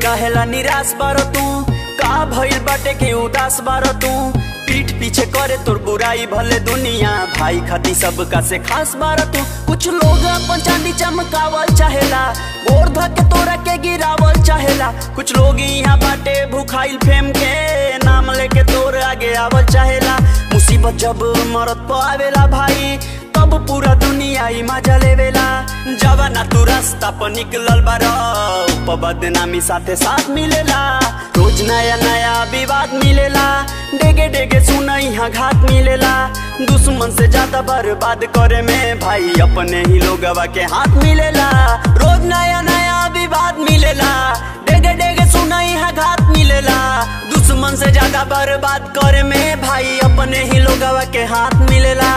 रहेला निराश बार तू का भइल बाटे के उदास बार तू पीठ पीछे करे तोर बुराई भले दुनिया भाई खाती सबका से खास बार तू कुछ लोग अपन चांदी चमकावल चाहेला गोर धके तोरा के गिरावल चाहेला कुछ लोग यहाँ बाटे भूखाइल फेम के नाम लेके तोर आगे आवल चाहेला मुसीबत जब मरत पे आवेला भाई तब पूरा दुनिया ही मजा लेवेला जवाना तू रास्ता पर निकलल बार ऊपर बदनामी साथे साथ मिलेला रोज नया नया विवाद मिलेला डेगे डेगे सुना यहाँ घात मिलेला दुश्मन से ज्यादा बर्बाद करे में भाई अपने ही लोगवा के हाथ मिलेला रोज नया नया विवाद मिलेला डेगे डेगे सुना यहाँ घात मिलेला दुश्मन से ज्यादा बर्बाद करे में भाई अपने ही लोगवा के हाथ मिलेला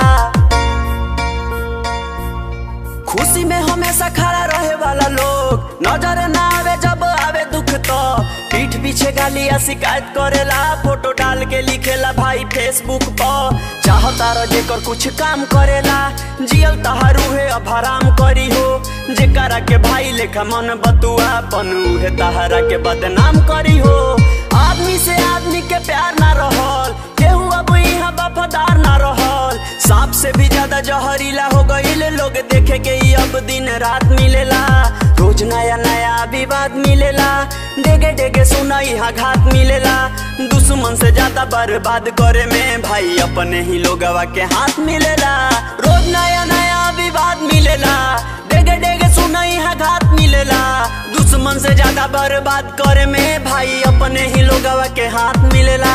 खुशी में हमेशा खड़ा रहे वाला लोग नजर ना आवे जब आवे दुख तो पीठ पीछे गाली या शिकायत करेला फोटो डाल के लिखेला भाई फेसबुक पर चाहता रह जेकर कुछ काम करेला जियल तहारू है अब हराम करी हो जेकरा के भाई लेखा मन बतुआ बनू है तहरा के बदनाम करी हो आदमी से आदमी के प्यार ना रहल केहू अब यहाँ वफादार ना रहल सांप से भी ज्यादा जहरीला हो गईल लोग देखे के ही अब दिन रात मिलेला रोज नया नया विवाद मिलेला डेगे डेगे सुना यहाँ घात मिलेला दुश्मन से ज्यादा बर्बाद करे में भाई अपने ही लोगवा के हाथ मिलेला रोज नया नया विवाद मिलेला डेगे डेगे सुना यहाँ घात मिलेला दुश्मन से ज्यादा बर्बाद करे में भाई अपने ही लोगवा के हाथ मिलेला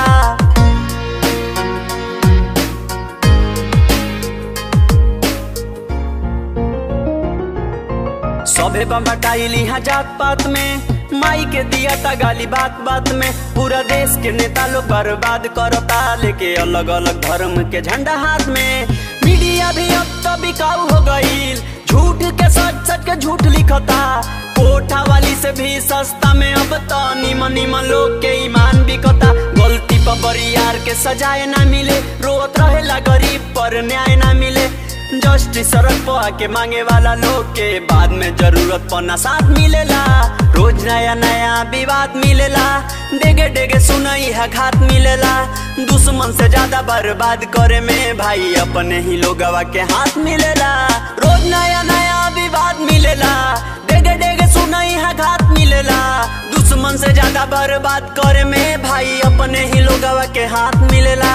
सभे बम्बटाइल यहाँ जात पात में माई के दिया ता गाली बात बात में पूरा देश के नेता लोग बर्बाद करता लेके अलग अलग धर्म के झंडा हाथ में मीडिया भी अब तो बिकाऊ हो गईल झूठ के सच सच के झूठ लिखता कोठा वाली से भी सस्ता में अब तो निमन निमन लोग के ईमान बिकता गलती पर बरियार के सजाए ना मिले रोत रहेला गरीब पर न्याय ना मिले जस्टिस सड़क पर आके मांगे वाला लोग के बाद में जरूरत पना साथ मिलेला रोज नया नया विवाद मिलेला डेगे डेगे सुनई है घात मिलेला दुश्मन से ज्यादा बर्बाद करे में भाई अपने ही लोगवा के हाथ मिलेला रोज नया नया विवाद मिलेला डेगे डेगे सुनई है घात मिलेला दुश्मन से ज्यादा बर्बाद करे में भाई अपने ही लोगवा के हाथ मिलेला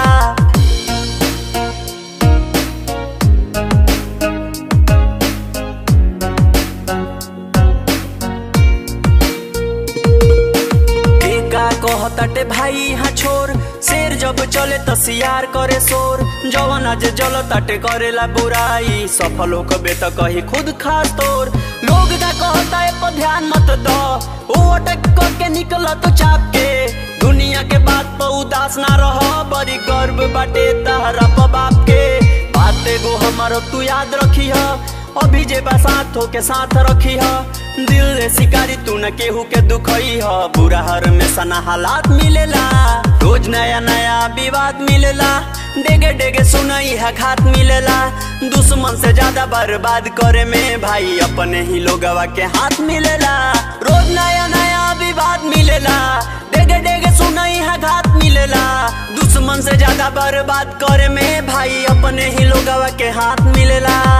का कहताटे भाई यहाँ छोर शेर जब चले त सियार करे शोर जवन आज जल ताटे करेला बुराई सफल हो कबे त कही खुद खास तोर लोग का कहता है पर ध्यान मत दो वो अटक करके निकल तो चाप के दुनिया के बात पर उदास ना रह बड़ी गर्व बाटे तहरा पर बाप के बात एगो हमारो तू याद रखी है अभी जे बा साथ हो के साथ रखी है दिल रे शिकारी तू न केहू के दुखई ह बुरा हर में सना हालात मिलेला रोज नया नया विवाद मिलेला डेगे डेगे सुनई है घात मिलेला दुश्मन से ज्यादा बर्बाद करे में भाई अपने ही लोगवा के हाथ मिलेला रोज नया नया विवाद मिलेला डेगे डेगे सुनई है घात मिलेला दुश्मन से ज्यादा बर्बाद करे में भाई अपने ही लोगवा के हाथ मिलेला